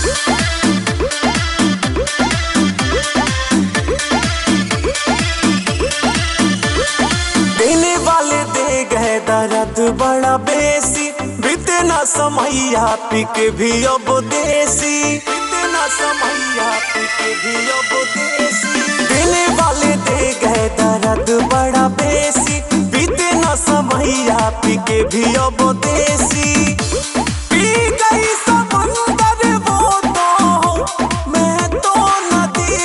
देने वाले दे गए दर्द बड़ा बेसी बीते ना समैया पी के भी अब देसी बीते ना समैया पी के भी अब देसी देने वाले दे गए दर्द बड़ा बेसी बीते ना समैया पी के भी अब देसी पी गई समंदर वो तो मैं तो नदी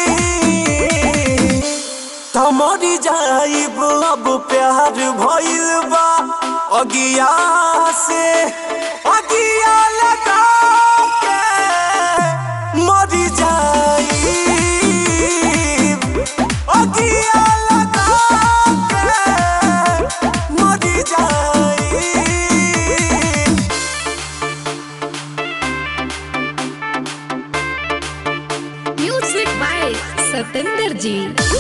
तमरी जाइब अब प्यार भइल बा अगिया से अगिया लगा के मरी जाइब अगिया लगा के मरी जाइब म्यूजिक बाय सतेंद्र जी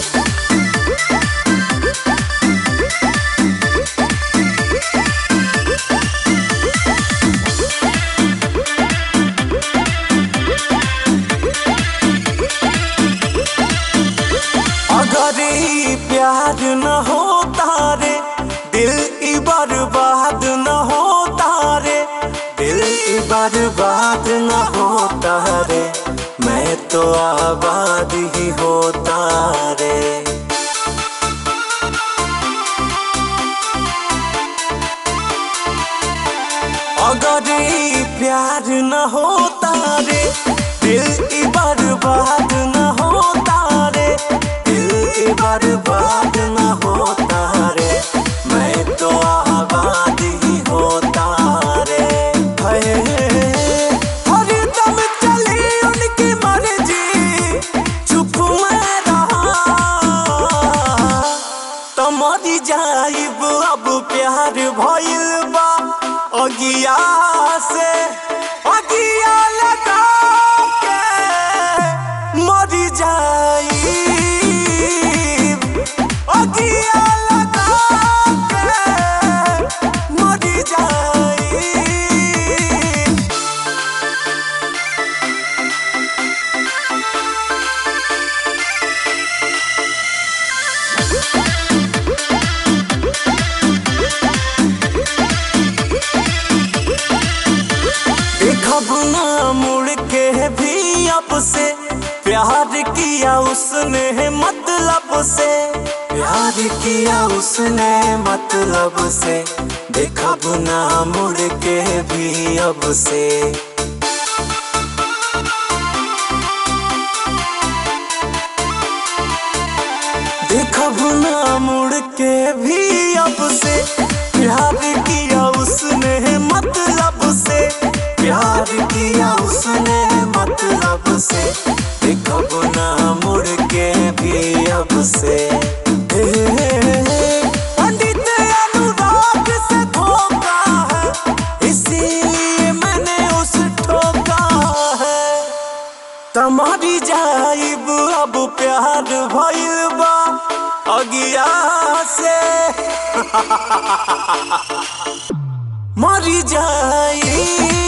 अगर ई प्यार न होता रे दिल ई बर्बाद न होता रे दिल ई बर्बाद न होता रे मैं तो आबाद ही होता रे अगर ई प्यार न होता रे दिल ई बर्बाद न होता रे दिल ई बर्बाद न होता रे मैं तो आबाद ही होता रे हाय हरदम चली उनकी मर्जी चुप मैं रहा तमरी जाइब अब प्यार भइल बा अगिया से अगिया लगा के मरी जाइब अगिया लगा के मरी जाइब देखब ना मुड़ के भी अब से प्यार किया उसने मतलब से प्यार किया उसने मतलब से देखब ना मुड़ के भी अब से देखब ना मुड़ के भी अब से प्यार किया उसने मतलब से प्यार किया उसने मतलब से देखब ना मुड़ के भी अब से हे, पंडित अनुराग से धोखा है इसीलिए मैंने उस ठोका है तमारी जाइब अब प्यार भइल बा अगिया से मरी जाइब